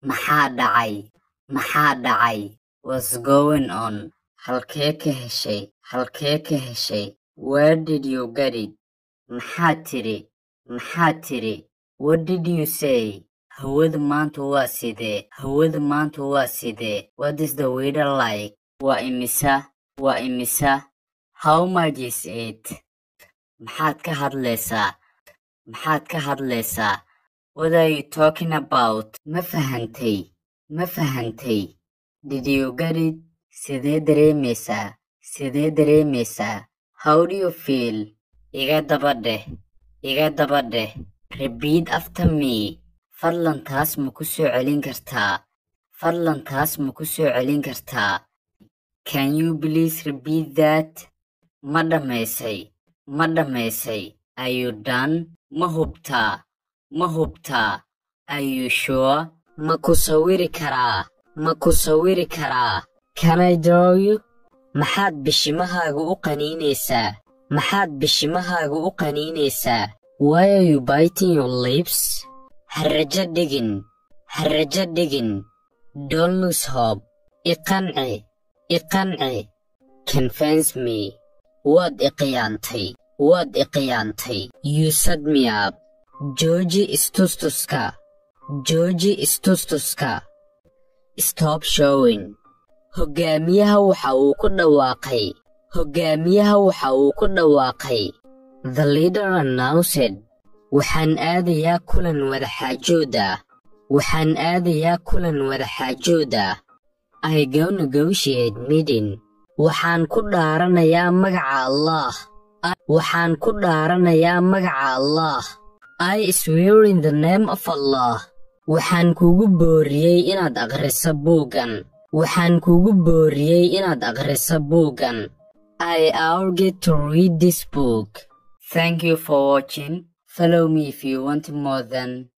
maxaa dhacay maxaa dhacay what's going on halkee ka heshay halkee ka heshay where did you get it maxaad tiri maxaad tiri what did you say hawadu maanta waa sidee hawadu maanta waa sidee what is the weather like waa imisa waa imisa how much is it maxaad ka hadlaysaa maxaad ka hadlaysaa what are you talking about ma fahantay ma fahantay did you get it sidee dareemaysaa sidee dareemaysaa how do you feel iga daba dheh iga daba dheh repeat after me fadlan taas ma ku soo celin kartaa fadlan taas ma ku soo celin kartaa can you please repeat that ma dhammaysay ma dhammaysay are you done ma hubtaa ma hubtaa are you sure ma ku sawiri karaa ma ku sawiri karaa can I draw you maxaad bishimahaaga u qaniinaysaa maxaad bishimahaaga u qaniinaysaa why are you biting your lips harrajo dhigin harrajo dhigin don't lose hope iqanci iqanci convince me waad iqiyaantay waad iqiyaantay you set me up jooji istustuska jooji istustuska stop showing hoggaamiyaha waxa uu ku dhawaaqay hoggaamiyaha waxa uu ku dhawaaqay the leader announced waxaan aadayaa kulan wadaxaajood ah waxaan aadayaa kulan wadaxaajood ah i go negotiate meeting waxaan ku dhaaranayaa magaca allah waxaan ku dhaaranayaa magaca allah i swear in the name of allah waxaan kugu booriyey inaad akhriso buuggan waxaan kugu booriyey inaad akhriso buuggan i urge to read this book thank you for watching follow me if you want more than